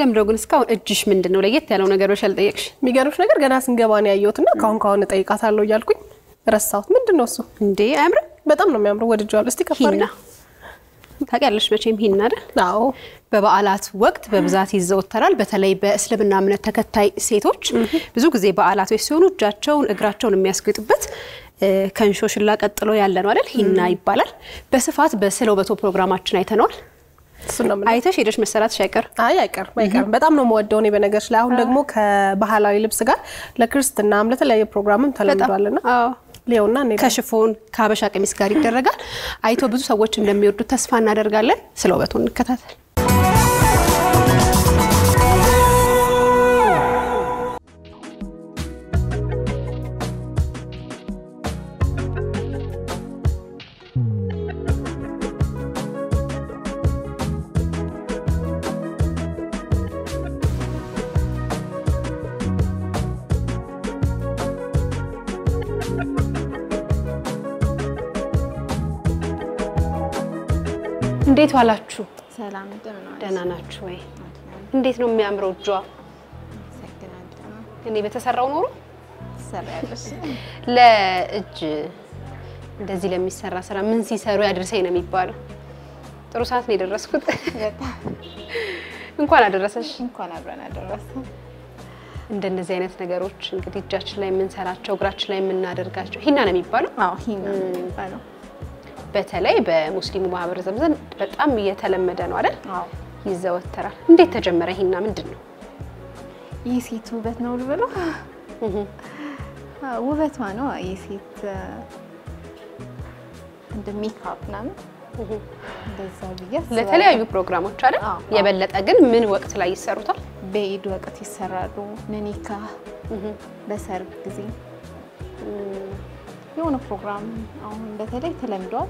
ለምንድነው ግን እስካሁን እጅሽ ምንድን ነው ለየት ያለው ነገር ብለሽ ያልጠየቅሽ? የሚገርምሽ ነገር ገና ስንገባ ነው ያየሁትና ካሁን ካሁን እጠይቃታለሁ እያልኩኝ ረሳሁት። ምንድን ነው እሱ? እንዴ አያምርም? በጣም ነው የሚያምረው። ወድጄዋለሁ። እስቲ ከፍ ሂና ታውቂያለሽ መቼም ሂና አይደል? አዎ በበዓላት ወቅት በብዛት ይዘወተራል። በተለይ በእስልምና እምነት ተከታይ ሴቶች ብዙ ጊዜ በዓላቶች ሲሆኑ እጃቸውን እግራቸውን የሚያስጌጡበት ከእንሾሽላ ቀጥሎ ያለ ነው አይደል? ሂና ይባላል። በስፋት በስለ ውበቶ ፕሮግራማችን አይተነዋል። እሱን ነው የምልህ። አይተሽ ሄደሽ መሰራትሽ አይቀር አይ አይቀርም አይቀርም። በጣም ነው የምወደው እኔ በነገርሽ ላይ አሁን ደግሞ ከባህላዊ ልብስ ጋር ለክርስትናም ለተለያየ ፕሮግራምም ተለምዷልና አዎ ሊዮና እኔ ከሽፎን ከሀበሻ ቀሚስ ጋር ይደረጋል። አይቶ ብዙ ሰዎች እንደሚወዱት ተስፋ እናደርጋለን። ስለ ውበቱ እንከታተል። እንዴት ዋላችሁ? ሰላም እንደምን ዋልሽ? ደህና ናችሁ ወይ? እንዴት ነው የሚያምረው እጇ? አመሰግናለሁ። እኔ በተሰራው ኖሮ ትሰሪያለሽ? ለእጅ እንደዚህ ለሚሰራ ስራ ምን ሲሰሩ ያድርሰኝ ነው የሚባለው። ጥሩ ሰዓት ነው የደረስኩት። በጣም እንኳን አደረሰሽ። እንኳን አብረን አደረሰን። እንደነዚህ አይነት ነገሮች እንግዲህ እጃችን ላይ የምንሰራቸው እግራችን ላይ የምናደርጋቸው ሂና ነው የሚባለው። አዎ ሂና ነው የሚባለው። በተለይ በሙስሊሙ ማህበረሰብ ዘንድ በጣም እየተለመደ ነው አይደል? አዎ ይዘወተራል። እንዴት ተጀመረ ሂና? ምንድን ነው? ይህ ሴት ውበት ነው ልበለው? አዎ፣ ውበቷ ነው የሴት እንደ ሜካፕ ምናምን እንደዛ ብዬ አስባለሁ። ለተለያዩ ፕሮግራሞች አይደል? አዎ። የበለጠ ግን ምን ወቅት ላይ ይሰሩታል? በኢድ ወቅት ይሰራሉ። ለኒካ በሰርግ ጊዜ የሆነ ፕሮግራም አሁን በተለይ ተለምዷል።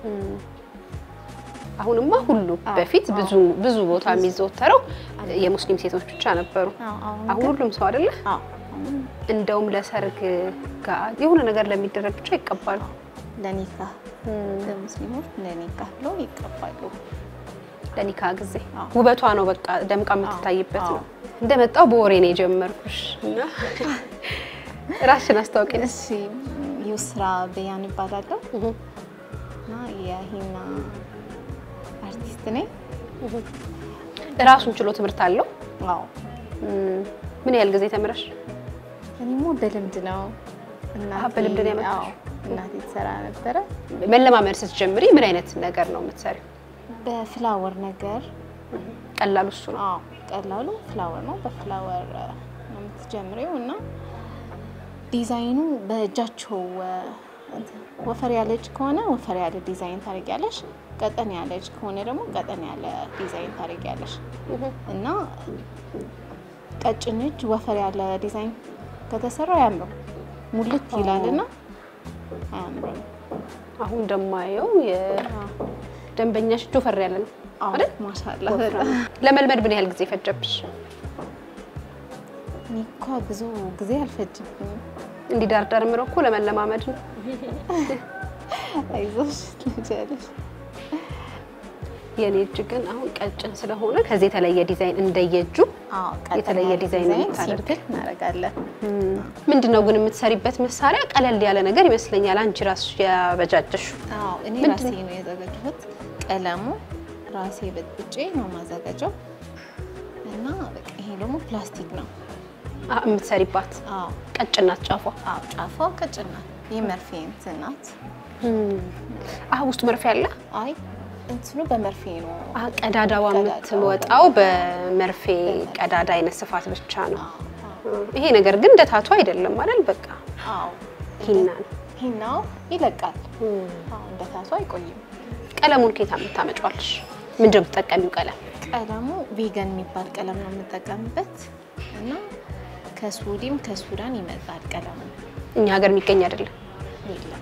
አሁንማ ሁሉ አዎ፣ በፊት አዎ። ብዙ ብዙ ቦታ የሚዘወተረው የሙስሊም ሴቶች ብቻ ነበሩ። አዎ፣ አሁን አሁን ግን- ሁሉም ሰው አይደለ? አዎ፣ አሁን እንደውም ለሰርግ ጋር የሆነ ነገር ለሚደረግ ብቻ ይቀባሉ። ለኒካ ለሙስሊሞች ለኒካ ብለው ይቀባሉ። ለኒካ ጊዜ አዎ። ውበቷ ነው በቃ ደምቃ የምትታይበት አዎ። ነው። እንደመጣው በወሬ ነው የጀመርኩሽ እና ራስሽን አስታውቂን። እሺ ዩስራ በያን ይባላለሁ እና የሂና አርቲስት ነኝ። ራሱን ችሎ ትምህርት አለው። አዎ እም፣ ምን ያህል ጊዜ ተምረሽ? እኔሞ በልምድ ነው። እናቴ- በልምድ ነው ያመጣሽው? አዎ፣ እናቴ ትሰራ ነበረ። መለማመድ ስትጀምሪ ምን አይነት ነገር ነው የምትሰሪው? በፍላወር ነገር ቀላሉ እሱ ነው። አዎ፣ ቀላሉ ፍላወር ነው። በፍላወር እ፣ ነው የምትጀምሪው እና ዲዛይኑ በእጃቸው እ፣ እንትን ወፈር ያለች ከሆነ ወፈር ያለ ዲዛይን ታደርጊያለሽ። ቀጠን ያለች ከሆነ ደግሞ ቀጠን ያለ ዲዛይን ታደርጊያለሽ እና ቀጭን እጅ ወፈር ያለ ዲዛይን ከተሰራ አያምርም፣ ሙልት ይላልና አያምርም። አሁን እንደማየው የደንበኛሽ እጅ ወፈር ያለ ነው አዎ አይደል? ማሻአላ ወፍራም። ለመልመድ ምን ያህል ጊዜ ፈጀብሽ? እኔ እኮ ብዙ ጊዜ አልፈጅብኝም። እንዲህ ዳርዳር ምረው እኮ ለመለማመድ ነው። አይዞሽ ትችያለሽ። የኔ እጅ ግን አሁን ቀጭን ስለሆነ ከዚህ የተለየ ዲዛይን እንደየእጁ አዎ ቀጠን የተለየ ያለ ዲዛይን ነው የምታደርጊው። ሲምፕል እናደርጋለን። ምንድን ነው ግን የምትሰሪበት መሳሪያ ቀለል ያለ ነገር ይመስለኛል። አንቺ ራስሽ ያበጃጀሹ አዎ እኔ ምንድን ራሴ ነው የዘጋጀሁት። ቀለሙ ራሴ በጥብጬ ነው ማዘጋጀው እና በቃ ይሄ ደግሞ ፕላስቲክ ነው። የምትሰሪባት አዎ ቀጭን ናት ጫፏ። አዎ ጫፏ ቀጭን ናት። የመርፌ እንትን ናት። አህ ውስጡ መርፌ አለ። አይ እንትኑ በመርፌ ነው። አህ ቀዳዳዋ ቀዳዳዋ የምትወጣው በመርፌ ቀዳዳ አይነት ስፋት ብቻ ነው። አዎ ይሄ ነገር ግን እንደ ታቱ አይደለም አይደል? በቃ አዎ ሂና ነው። ሂናው ይለቃል። አዎ እንደ ታቱ አይቆይም። ቀለሙን ከየት የምታመጫዋለሽ? ምንድን ነው የምትጠቀሚው ቀለም? ቀለሙ ቪገን የሚባል ቀለም ነው የምጠቀምበት እና ከሱዲም ከሱዳን ይመጣል ቀለሙ። እኛ ሀገር የሚገኝ አይደለም። የለም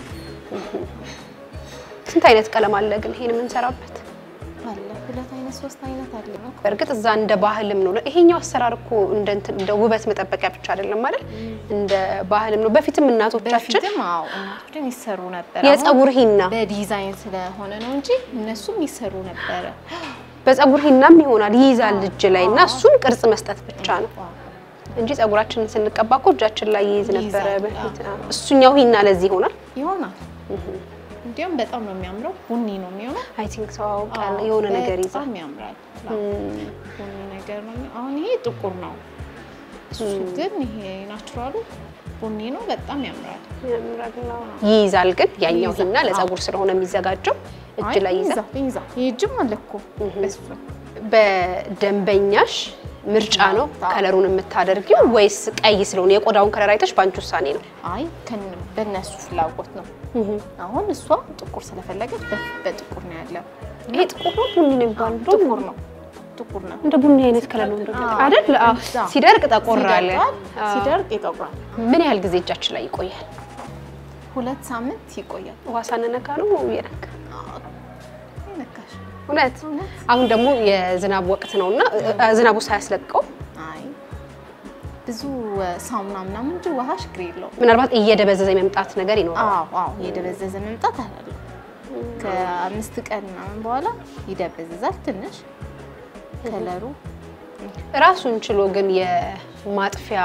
ስንት አይነት ቀለም አለ ግን ይሄን የምንሰራበት? አለ ሁለት አይነት ሶስት አይነት አለ ነው። በእርግጥ እዛ እንደ ባህልም ነው። ይሄኛው አሰራር እኮ እንደ እንትን እንደ ውበት መጠበቂያ ብቻ አይደለም አይደል? እንደ ባህልም ነው። በፊትም እናቶቻችን በፊትም አዎ እናቶችን ይሰሩ ነበር። የፀጉር ሂና በዲዛይን ስለሆነ ነው እንጂ እነሱም ይሰሩ ነበረ። በፀጉር ሂናም ይሆናል ይይዛል እጅ ላይ እና እሱን ቅርጽ መስጠት ብቻ ነው እንጂ ፀጉራችንን ስንቀባ እኮ እጃችን ላይ ይይዝ ነበረ ይይዛል፣ በፊት። እሱኛው ሂና ለዚህ ይሆናል። ይሆናል። እንዲያውም በጣም ነው የሚያምረው። ቡኒ ነው የሚሆነው። አይ ቲንክ ሰው አውቃል የሆነ ነገር ይዛል። በጣም ያምራል። ቡኒ ነገር ነው። የሚሆነው። አሁን ይሄ ጥቁር ነው፣ እሱ ግን ይሄ ናቹራሉ ቡኒ ነው። በጣም ያምራል። ይይዛል ግን ያኛው ይይዛል። ሂና ለፀጉር ስለሆነ የሚዘጋጀው እጅ አይ ላይ ይይዛል። ይይዛል፣ ይይዛል። ይሄ እጅም አለ እኮ በሱ በደንበኛሽ ምርጫ ነው ከለሩን የምታደርጊው ወይስ ቀይ ስለሆነ የቆዳውን ከለር አይተሽ በአንቺ ውሳኔ ነው? አይ ከን- በእነሱ ፍላጎት ነው። አሁን እሷ ጥቁር ስለፈለገች በ- በጥቁር ነው ያለው። ይሄ ጥቁር ነው ቡኒ ነው የሚባለው? ጥቁር ነው ጥቁር ነው እንደ ቡኒ አይነት ከለር ነው እንደው አዎ። አይደል? አዎ። እዛ። ሲደርቅ ጠቆር አለ። ሲደርቃል፣ አዎ። ሲደርቅ ይጠቁራል። ምን ያህል ጊዜ እጃችን ላይ ይቆያል? ሁለት ሳምንት ይቆያል። ውሃ ሳንነካ ነው እየነካ ይነካሽ እውነት። እውነት? አሁን ደግሞ የዝናብ ወቅት ነው እና ዝናቡ ሳያስለቀው አይ ብዙ እ፣ ሳሙና ምናምን እንጂ ውሃ ችግር የለውም። ምናልባት እየደበዘዘ የመምጣት ነገር ይኖራል። አዎ አዎ የደበዘዘ መምጣት አለ። ከአምስት ቀን ምናምን በኋላ ይደበዝዛል ትንሽ ከለሩ ራሱን ችሎ ግን የማጥፊያ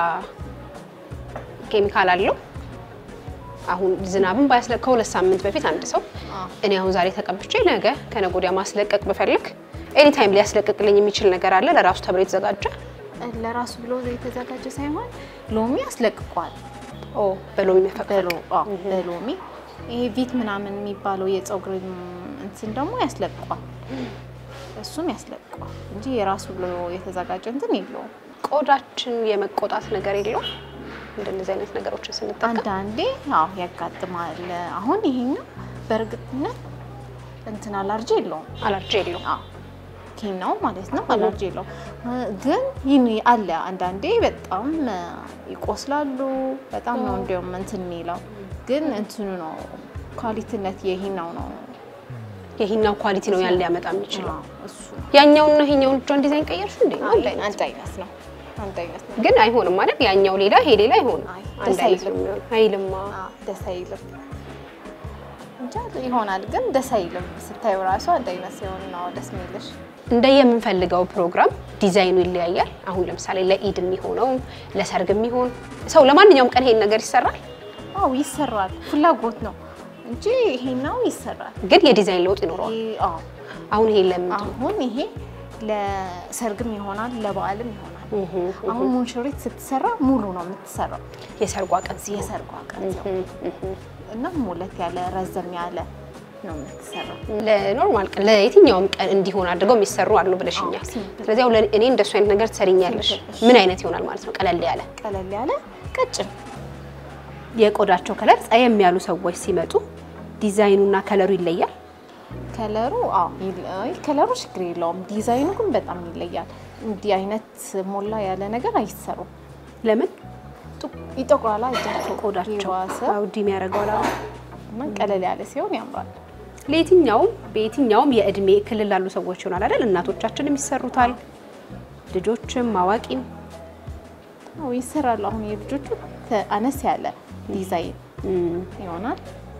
ኬሚካል አለው። አሁን ዝናብን ባያስለቅ ከሁለት ሳምንት በፊት አንድ ሰው አዎ። እኔ አሁን ዛሬ ተቀብቼ ነገ ከነገ ወዲያ ማስለቀቅ ብፈልግ ኤኒ ታይም ሊያስለቅቅልኝ የሚችል ነገር አለ ለራሱ ተብሎ የተዘጋጀ ለራሱ ብሎ የተዘጋጀ ሳይሆን ሎሚ ያስለቅቋል። ኦ በሎሚ መፈቅፈቅ በሎ አዎ፣ በሎሚ ይሄ ቪት ምናምን የሚባለው የፀጉር እንትን ደግሞ ያስለቅቋል። እሱም ያስለቅቋል እንጂ የራሱ ብሎ የተዘጋጀ እንትን የለውም። ቆዳችን የመቆጣት ነገር የለውም። እንደነዚህ አይነት ነገሮችን ስንጠቀም አንዳንዴ አዎ ያጋጥማል። አሁን ይሄኛው በእርግጥነት እንትን አላርጂ የለውም። አለርጂ የለውም። አዎ ኬናው ማለት ነው አላርጂ የለውም። ግን ይህን አለ አንዳንዴ በጣም እ፣ ይቆስላሉ። በጣም ነው እንዲያውም እንትን የሚለው ግን እንትኑ ነው ኳሊቲነት የሂናው ነው የሂናው ኳሊቲ ነው ያን ሊያመጣ የሚችለው። አዎ፣ እሱ ነው። ያኛውና ይሄኛውን እጇን ዲዛይን ቀየርሽ እንዴ? አይ፣ አንድ አይነት አንድ አይነት ነው አንድ አይነት ነው። ግን አይሆንም ማለት ያኛው ሌላ ይሄ ሌላ አይሆንም። አይ፣ አንድ ደስ አይነት ነው አይልም። የሚሆነው። አይልማ አዎ፣ ደስ አይልም እንጃ ይሆናል ግን ደስ አይልም። ስታዩ ራሱ አንድ አይነት ሲሆን ነው ደስ የሚልሽ። እንደ የምንፈልገው ፕሮግራም ዲዛይኑ ይለያያል። አሁን ለምሳሌ ለኢድ የሚሆነው ለሰርግ የሚሆን ሰው ለማንኛውም ቀን ይሄን ነገር ይሰራል፣ አዎ ይሰራል። ፍላጎት ነው እንጂ ይሄናው ይሰራል። ግን የዲዛይን ለውጥ ይኖረዋል። ይሄ- አዎ አሁን ይሄ ለምን አሁን ይሄ ለሰርግም ይሆናል ለበዓልም ይሆናል። አሁን ሙንሽሪት ስትሰራ ሙሉ ነው የምትሰራው የሰርጓ ቀን ሲሆን የሰርጓ ቀን ነው እና ሙለት ያለ ረዘም ያለ ነው የምትሰራው። ለኖርማል ቀን ለየትኛውም ቀን እንዲሆን አድርገው የሚሰሩ አሉ ብለሽኛል። አዎ፣ ሲምፕል። ስለዚህ አሁን ለእኔ እንደሱ አይነት ነገር ትሰሪኛለሽ። ሲምፕል። ምን አይነት ይሆናል ማለት ነው? ቀለል ያለ ቀለል ያለ ቀጭን የቆዳቸው ከለር ጸየም ያሉ ሰዎች ሲመጡ ዲዛይኑና ከለሩ ይለያል። ከለሩ አዎ ይል- አይ፣ ከለሩ ችግር የለውም። ዲዛይኑ ግን በጣም ይለያል። እንዲህ አይነት ሞላ ያለ ነገር አይሰሩም። ለምን ጡ- ይጠቁራል እጃቸው ቆዳቸው የባሰ አውዲ የሚያደርገው አላ እና ቀለል ያለ ሲሆን ያምራል። ለየትኛውም በየትኛውም የእድሜ ክልል ላሉ ሰዎች ይሆናል አይደል? እናቶቻችንም ይሰሩታል፣ ልጆችም አዋቂም። አዎ ይሰራሉ። አሁን የልጆቹ ተ- አነስ ያለ ዲዛይን ይሆናል።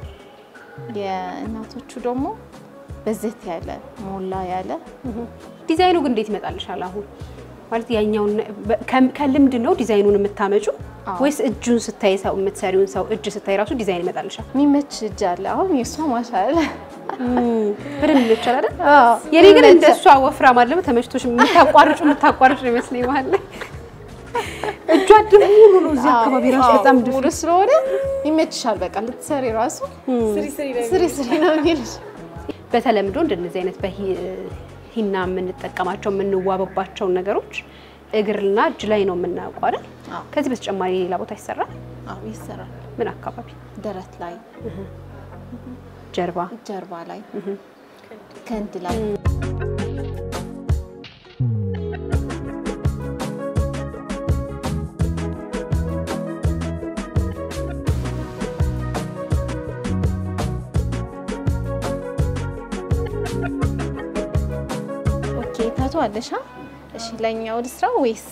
የእናቶቹ ደግሞ በዘት ያለ ሞላ ያለ ዲዛይኑ ግን እንዴት ይመጣልሻል? አሁን ማለት ያኛውን በ- ከም- ከልምድ ነው ዲዛይኑን የምታመጩ አዎ። ወይስ እጁን ስታይ ሰው የምትሰሪውን ሰው እጅ ስታይ ራሱ ዲዛይን ይመጣልሻል? የሚመች እጅ አለ። አሁን የእሷ ማሻለ በደንብ ይመቻል አይደል? የኔ ግን እንደ እሷ ወፍራም አለ ተመችቶሽ የምታቋርጩ የምታቋርጩ ነው ይመስለኝ መሀል ላይ እጇ ድም ሙሉ ነው። እዚህ አካባቢ ራሱ በጣም ድፍ ሙሉ ስለሆነ ይመችሻል። በቃ ልትሰሪ ራሱ ስሪ ስሪ ነው የሚልሽ። በተለምዶ እንደነዚህ አይነት በሂና የምንጠቀማቸው የምንዋበባቸውን ነገሮች እግርና እጅ ላይ ነው የምናውቀው አይደል? አዎ። ከዚህ በተጨማሪ ሌላ ቦታ ይሰራል። አዎ ይሰራል። ምን አካባቢ? ደረት ላይ፣ ጀርባ። ጀርባ ላይ፣ ክንድ ላይ ኦኬ ታቱ አለሻ? እሺ ለኛው ልስራ ወይስ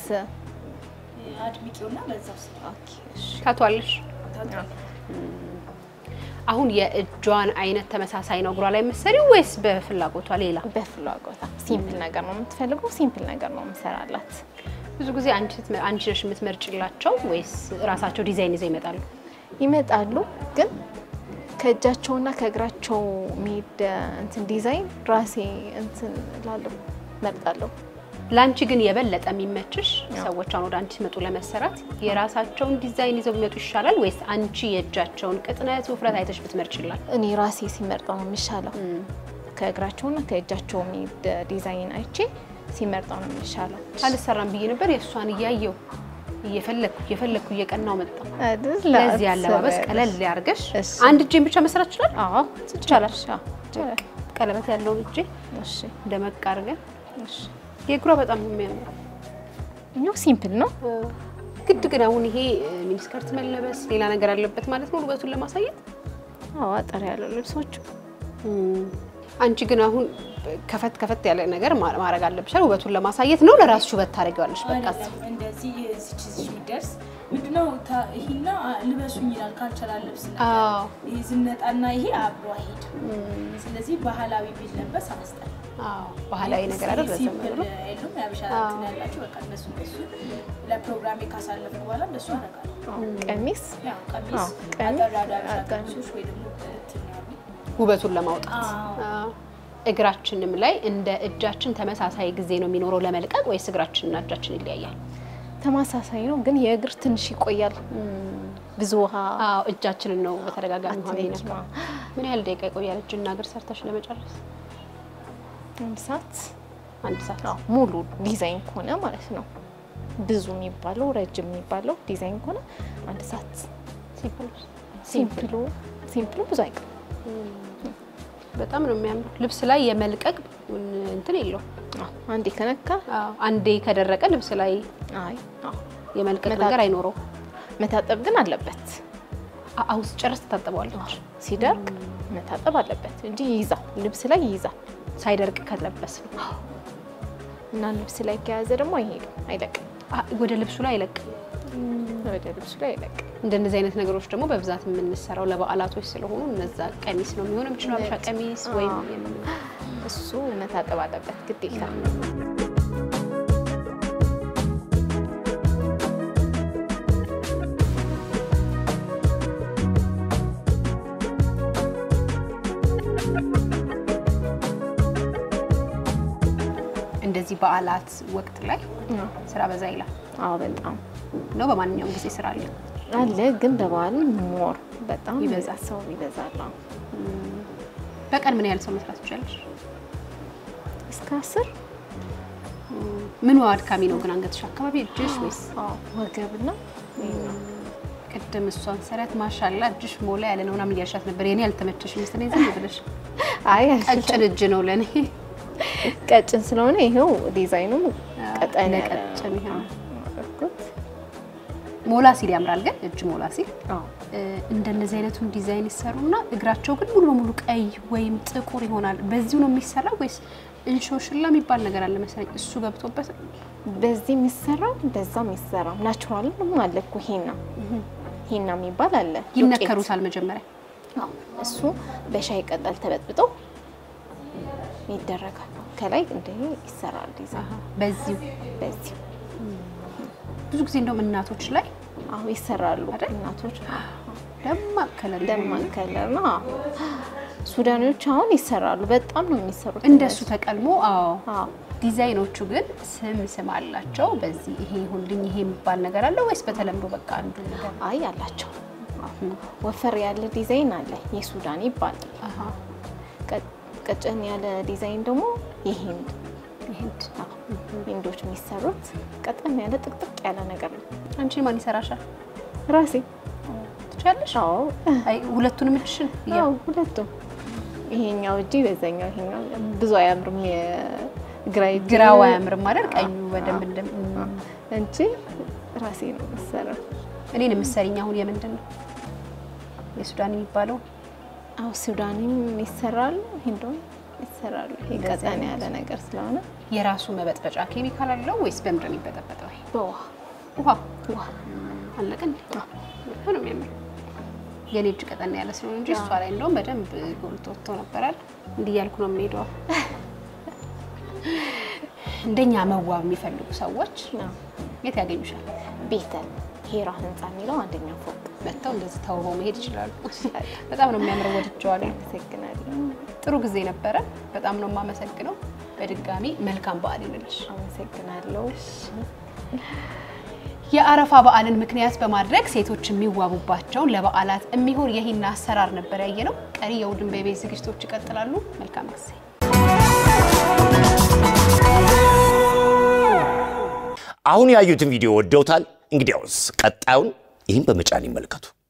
ኦኬ እሺ ታቷለሽ። አሁን የእጅ የእጇን አይነት ተመሳሳይ ነው እግሯ ላይ የምትሰሪው ወይስ በፍላጎቷ ሌላ? በፍላጎታ ሲምፕል ነገር ነው የምትፈልገው፣ ሲምፕል ነገር ነው የምሰራላት። ብዙ ጊዜ አንቺ ስትመ- አንቺ ነሽ የምትመርጭላቸው ወይስ ራሳቸው ዲዛይን ይዘው ይመጣሉ? ይመጣሉ ግን ከእጃቸውና ከእግራቸው የሚሄድ እንትን ዲዛይን ራሴ እንትን ላለሁ መርጣለሁ። ለአንቺ ግን የበለጠ የሚመችሽ ሰዎች አሁን ወደ አንቺ ሲመጡ ለመሰራት የራሳቸውን ዲዛይን ይዘው የሚመጡ ይሻላል ወይስ አንቺ የእጃቸውን ቅጥነት፣ ውፍረት አይተሽ ብትመርጭላል? እኔ ራሴ ሲመርጠው ነው የሚሻለው። ከእግራቸውና ከእጃቸው የሚሄድ ዲዛይን አይቼ ሲመርጠው ነው የሚሻለው። አልሰራም ብዬ ነበር የእሷን እያየው እየፈለግኩ እየፈለግኩ እየቀናው መጣ። አይደል? ለዚህ አለባበስ አትሰሪያለሽ። ቀለል ሊያርገሽ እሺ። አንድ እጄን ብቻ መስራት ይችላል። አዎ ይቻላል። አዎ፣ ይቻላል። ቀለበት ያለውን እጄ እሺ ደመቅ አድርገን እሺ። የእግሯ በጣም ነው የሚያምረው። እኛው ሲምፕል ነው። ግድ ግን አሁን ይሄ ሚኒስከርት መለበስ ሌላ ነገር አለበት ማለት ነው ውበቱን ለማሳየት። አዎ አጠር ያለው ልብሶቹ አንቺ ግን አሁን ከፈት ከፈት ያለ ነገር ማ- ማድረግ አለብሻል ውበቱን ለማሳየት ነው። ለራስሽ ውበት ታደርጊዋለሽ። በቃ አይደለም እንደዚህ እዚች እዚች የሚደርስ ምንድነው ታ- ይሄና ልበሱኝ ይላል ካልቸራል ልብስ ነገር። አዎ ይሄ ዝነጣና ይሄ አብሮ አይሄድም። ስለዚህ ባህላዊ ቢለበስ አስጠላ። አዎ ባህላዊ ነገር አይደል? በዘመኑ ሲምፕል ነው። የሉም ያበሻ እንትን ያላቸው በቃ እነሱ እነሱ ለፕሮግራሜ ካሳለፍኩ በኋላ እንደሱ አደርጋለሁ። ቀሚስ ያው ቀሚስ አዎ፣ ቀሚስ፣ አጠር ያሉ ያበሻ አጠር። ቀሚሶች ወይ ደግሞ እንትን ያሉ ውበቱን ለማውጣት አዎ። አዎ። እግራችንም ላይ እንደ እጃችን ተመሳሳይ ጊዜ ነው የሚኖረው ለመልቀቅ ወይስ እግራችንና እጃችን ይለያያል? ተመሳሳይ ነው፣ ግን የእግር ትንሽ ይቆያል። ብዙ ውሃ አዎ እጃችንን ነው በተደጋጋሚ ሆነ አትነኪም። ይነካ። ምን ያህል ደቂቃ ይቆያል እጅና እግር ሰርተሽ ለመጨረስ? አንድ ሰዓት አንድ ሰዓት። አዎ፣ ሙሉ ዲዛይን ከሆነ ማለት ነው። ብዙ የሚባለው ረጅም የሚባለው ዲዛይን ከሆነ አንድ ሰዓት። ሲምፕል ሲምፕሉ ሲምፕሉ ብዙ አይቀርም። በጣም ነው የሚያምሩ። ልብስ ላይ የመልቀቅ እንትን የለውም። አዎ፣ አንዴ ከነካ አዎ አንዴ ከደረቀ ልብስ ላይ አይ አዎ፣ የመልቀቅ መታ- ነገር አይኖረው። መታጠብ ግን አለበት። አሁን ጨርስ ትታጠበዋለች። ሲደርቅ መታጠብ አለበት እንጂ ይይዛል፣ ልብስ ላይ ይይዛል። ሳይደርቅ ከለበስ እና ልብስ ላይ ከያዘ ደግሞ አይሄድም፣ አይለቅም። ወደ ልብሱ ላይ አይለቅም። ወደ ልብሱ ላይ አይለቅም። እንደነዚህ አይነት ነገሮች ደግሞ በብዛት የምንሰራው ለበዓላቶች ስለሆኑ እነዛ ቀሚስ ነው የሚሆነው የሚችለው አበሻ ቀሚስ ወይም አዎ። የምን- እሱ መታጠብ አለበት ግዴታ። እንደዚህ በዓላት ወቅት ላይ ስራ በዛ ይላል አዎ በጣም ነው። በማንኛውም ጊዜ ስራ አለ። አለ፣ ግን በበዓል ሞር በጣም ይበዛል። ሰው ይበዛል። አዎ። በቀን ምን ያህል ሰው መስራት ትችላለሽ? እስከ አስር ምኑ አድካሚ ነው ግን አንገትሽ አካባቢ እጅሽ ወይስ አዎ፣ ወገብና ቅድም እሷን ሰረት ማሻላ እጅሽ ሞላ ያለ ነው ምናምን እያልሻት ነበር። የኔ ያልተመቸሽ መሰለኝ ዝም ብለሽ አይ ቀጭን እጅ ነው ለእኔ ቀጭን ስለሆነ ይኸው ዲዛይኑ ቀጠን ያለ ለቀጭን ይሆናል። አደረኩት። ሞላ ሲል ያምራል። ግን እጅ ሞላ ሲል አዎ እ፣ እንደነዚህ አይነቱን ዲዛይን ይሰሩና እግራቸው ግን ሙሉ በሙሉ ቀይ ወይም ጥቁር ይሆናል። በዚሁ ነው የሚሰራ ወይስ እንሾሽላ የሚባል ነገር አለ መሰለኝ እሱ ገብቶበት ነው? በዚህ የሚሰራው በዛ የሚሰራው ናቹራል ነው አለ እኮ ሂና ሂና የሚባል አለ ዱቄት። ይነከሩታል መጀመሪያ አዎ፣ እሱ በሻይ ቅጠል ተበጥብጦ ይደረጋል። ከላይ እንደ ይሰራል ዲዛይን በዚሁ በዚህ ብዙ ጊዜ እንደውም እናቶች ላይ አዎ ይሰራሉ አይደል? እናቶች ደማቅ ከለር ደማቅ ከለር ነው። አዎ። ሱዳኖች አሁን ይሰራሉ። በጣም ነው የሚሰሩት እንደሱ ተቀልሞ አዎ አዎ ዲዛይኖቹ ግን ስም ስም አላቸው። በዚህ ይሄ ይሁንልኝ ይሄ የሚባል ነገር አለ ወይስ በተለምዶ በቃ አንዱ ነገር ነው? አይ አላቸው። ወፈር ያለ ዲዛይን አለ የሱዳን ይባላል። አሃ ቀ- ቀጨን ያለ ዲዛይን ደግሞ የሂንድ ይሄድ አዎ፣ ሂንዶች የሚሰሩት ቀጠን ያለ ጥቅጥቅ ያለ ነገር ነው። አንቺ ማን ይሰራሻል? ራሴ ትችያለሽ? አዎ አይ ሁለቱንም እጅሽን አዎ ሁለቱም ይሄኛው እጅ በዛኛው ይሄኛው ብዙ አያምርም። የግራ እጅ ግራው አያምርም አይደል? ቀኙ በደንብ እንደም እንጂ ራሴ ነው የምሰራው። እኔን የምትሰሪኝ አሁን የምንድን ነው የሱዳን የሚባለው አዎ ሱዳኒም ይሰራሉ፣ ሂንዶም ይሰራሉ። ይሄ ቀጠን ያለ ነገር ስለሆነ የራሱ መበጥበጫ ኬሚካል አለው ወይስ በምንድን ነው የሚበጠበጠው? ይሄ በውሃ ውሃ ውሃ አለቀ እንዴ? በጣም ነው የሚያምር። የኔ እጅ ቀጠን ያለ ስለሆነ እንጂ እሷ ላይ እንደውም በደንብ ጎልቶ ወጥቶ ነበራል። እንዲህ እያልኩ ነው የምሄደው። እንደኛ መዋብ የሚፈልጉ ሰዎች ነው። የት ያገኙሻል? ቤተል ሄራ ህንፃ የሚለው አንደኛ ፎቅ። መጥተው እንደዚህ ተውበው መሄድ ይችላሉ። በጣም ነው የሚያምረው፣ ወድጀዋለሁ። አመሰግናለሁ። ጥሩ ጊዜ ነበረ። በጣም ነው የማመሰግነው። በድጋሚ መልካም በዓል ይሁንልሽ። አመሰግናለሁ። የአረፋ በዓልን ምክንያት በማድረግ ሴቶች የሚዋቡባቸውን ለበዓላት የሚሆን የሂና አሰራር ነበር ያየነው። ቀሪ የውድን ቤቤ ዝግጅቶች ይቀጥላሉ። መልካም ጊዜ። አሁን ያዩትን ቪዲዮ ወደውታል? እንግዲያውስ ቀጣዩን ይህን በመጫን ይመልከቱ።